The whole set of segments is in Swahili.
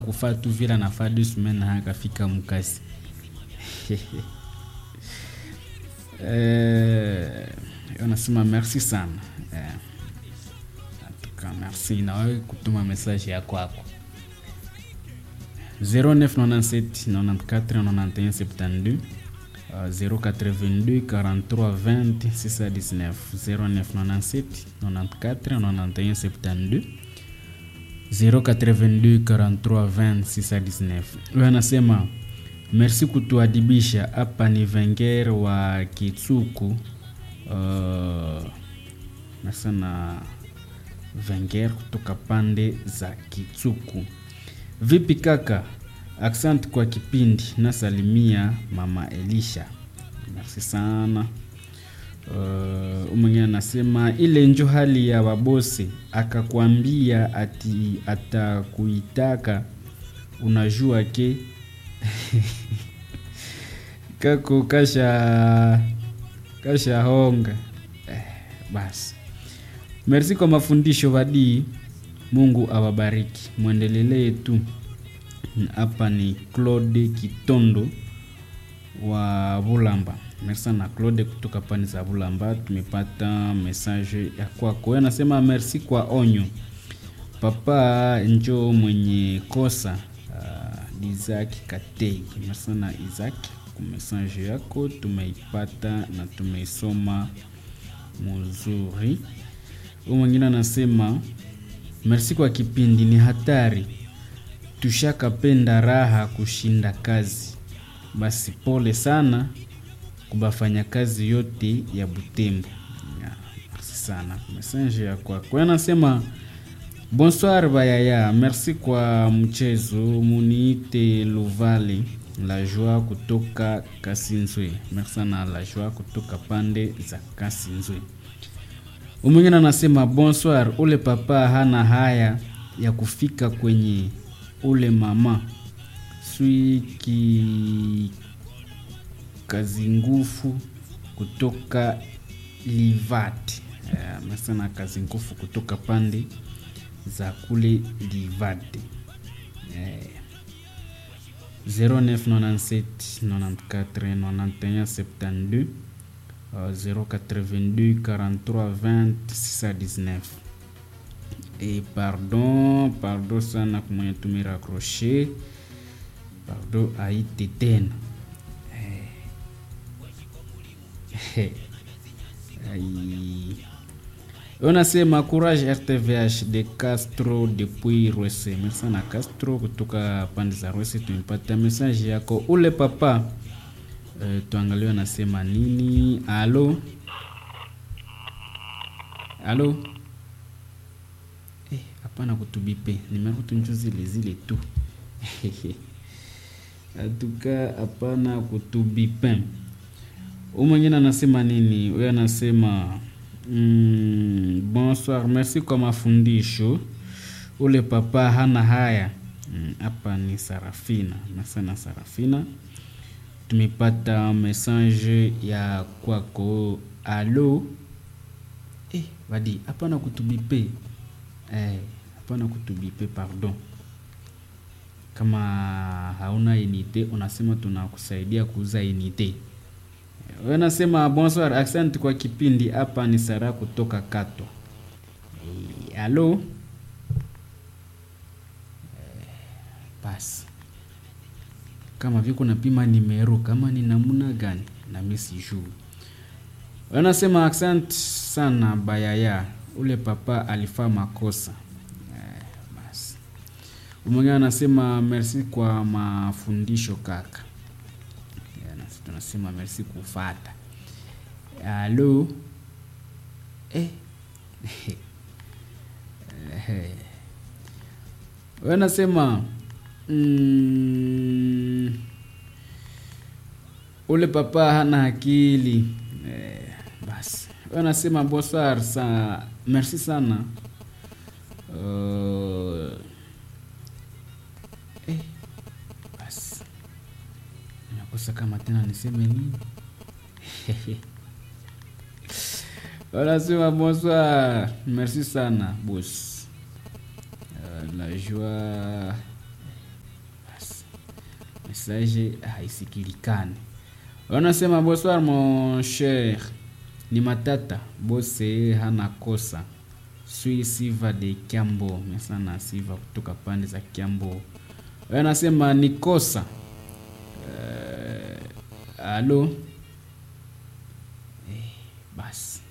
kufaa tu vile anafaa deux semaines na akafika mkazi eh, unasema merci sana eh, atuka merci na wewe kutuma message ya kwako 0997 94 91 72 Uh, 082 43 20 619 0997 94 91 72 082 43 20 619 huyo anasema merci kutuadibisha hapa ni venger wa kitsuku uh, nasana venger kutoka pande za kitsuku vipi kaka Asante kwa kipindi, nasalimia mama Elisha, merci sana. Uh, mwingine anasema ile njo hali ya wabosi, akakwambia ati atakuitaka, unajua ke kako kasha kasha honga eh, basi. Merci kwa mafundisho vadii, Mungu awabariki, mwendelelee tu hapa ni Claude Kitondo wa Bulamba. Merci sana Claude kutoka pani za Bulamba, tumepata message ya kwako. Anasema merci kwa onyo, papa njo mwenye kosa. Uh, Isaac Katei. Merci sana Isaac kwa message yako, tumeipata na tumeisoma mzuri. Huyu mwingine anasema merci kwa kipindi, ni hatari tushakapenda raha kushinda kazi. Basi pole sana kubafanya kazi yote ya Butembo. Merci sana message ya kwako. Anasema bonsoir bayaya, merci kwa mchezo, muniite Luvali la joie kutoka Kasinzwe. Merci sana la joie kutoka pande za Kasinzwe. Mwingine anasema bonsoir, ule papa hana haya ya kufika kwenye ule mama swiki kazi ngufu kutoka Livat amesema uh, kazi ngufu kutoka pande za kule Livat eh, 0997 94 91 72 uh, 082 43 20 619 et pardon pardon sana kumwenye tumirakroshe pardon aite tena hey. unasema courage rtvh de castro depuis rwese merci sana castro kutoka pande za rwese tumepata message yako ule papa uh, tuangalie anasema nini alo alo hapana kutubipe nimero tunjo zile zile tu atuka hapana kutubipe u mwingine anasema nini huyo anasema mm, bonsoir merci kwa mafundisho ule papa hana haya hapa mm, ni sarafina nasana sarafina tumepata message ya kwako alo eh, wadi hapana kutubipe eh, hapana kutubipe pardon kama hauna unité unasema tunakusaidia kuuza unité wewe nasema bonsoir accent kwa kipindi hapa ni sara kutoka kato e, alo e, basi kama viko napima nimero kama ni namuna gani na mimi sijui wanasema accent sana bayaya ule papa alifaa makosa eh, basi mwingine anasema merci kwa mafundisho kaka eh, tunasema merci kufata alo eh. eh. wanasema mm, ule papa hana akili eh, basi wanasema bonsoir sa merci sana uh, eh, basi nakosa kama tena niseme nini wanasema bonsoir merci sana bos uh, la joie message haisikilikane wanasema bonsoir mon cher ni matata bose hana kosa sui siva de kiambo mesana siva kutoka pande za kiambo wanasema ni kosa uh, alo eh, basi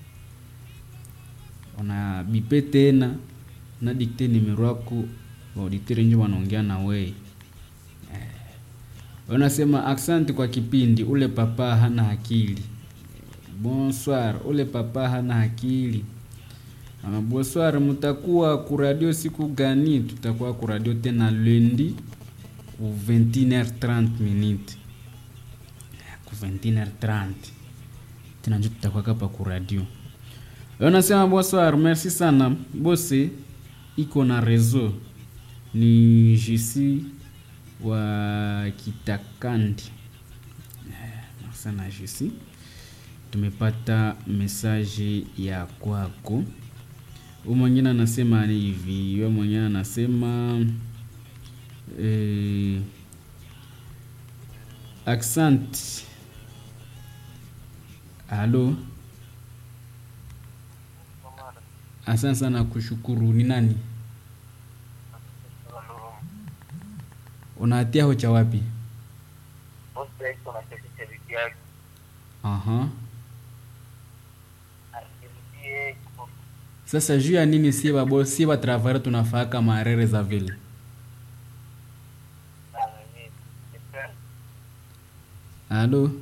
una bipe tena na dikte nimero yako wauditeri nje wanaongea na wei wanasema asante kwa kipindi ule papa hana akili bonsoir ule papa hana akili ama bonsoir mutakuwa kuradio siku gani tutakuwa kuradio tena lundi ku 21h30 minute ku 21h30 tena njo tutakuwa kapa kuradio wanasema bonsoir merci sana bose iko na reseau ni jisi wa kitakandi sana jisi tumepata mesaje ya kwako u mwingine anasema ni hivi we mwingine anasema eh, accent halo asante sana kushukuru ni nani unatia hocha wapi aha sasa juu ya nini sie babo sie batravare tunafaka marere za vile halo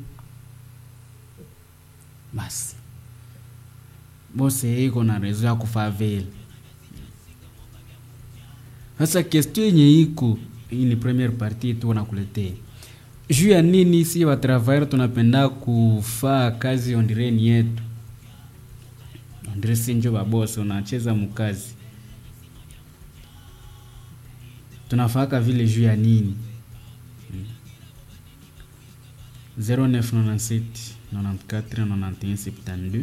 basi bose iko na rezo ya kufaa vile sasa kestio yenye iko hii ni premiere partie tu nakuletea juu ya nini si watravayer tunapenda kufaa kazi ondireni yetu ondire sinjo babose unacheza mukazi tunafaka vile juu ya nini 0997 94 91 72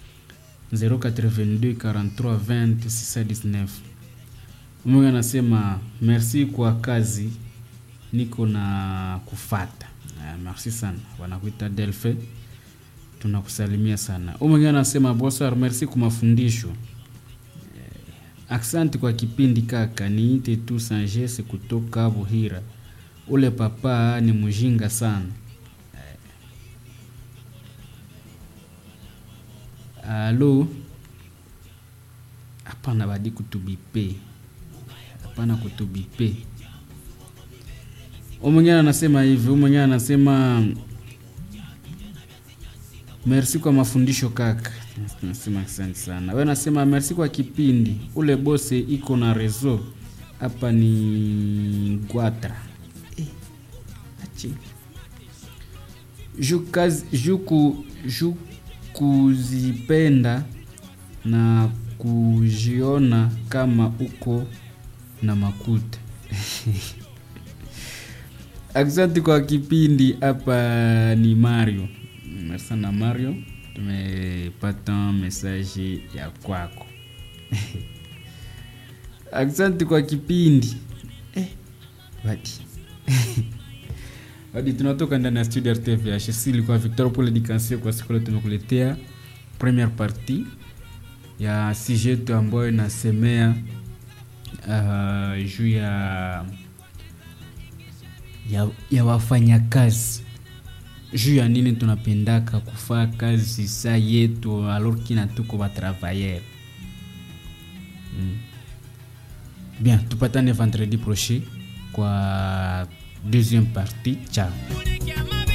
082 43 20 619 Mungu anasema merci kwa kazi niko na kufata. Uh, merci sana. Wanakuita Delphi. Tunakusalimia sana. Mungu anasema bonsoir, merci kwa mafundisho. Uh, asante kwa kipindi kaka, niite tu Sanjese kutoka Buhira. Ule papa ni mjinga sana. Uh, alo hapana, badi kutubipe hapana kutubipe. Mwingine anasema hivi, mwingine anasema merci kwa mafundisho kaka. Nasema asante sana. Wewe nasema merci kwa kipindi. Ule bose iko na rezo hapa ni Gwatra. Eh, achi. Jukazi, juku, juku kuzipenda na kujiona kama uko na makuta asante kwa kipindi hapa ni mario merci sana mario tumepata mesaje ya kwako asante kwa kipindi eh, wadi hadi tunatoka ndani ya studio rtvh ilikuwa victor pole dikansie kwa siku leo tumekuletea première partie ya sijetu ambayo inasemea uh, juu ya ya, ya wafanyakazi juu ya nini tunapendaka kufaa kazi sa yetu alors kina tuko batravailleur mm. bien tupatane vendredi prochain kwa deuxième partie ciao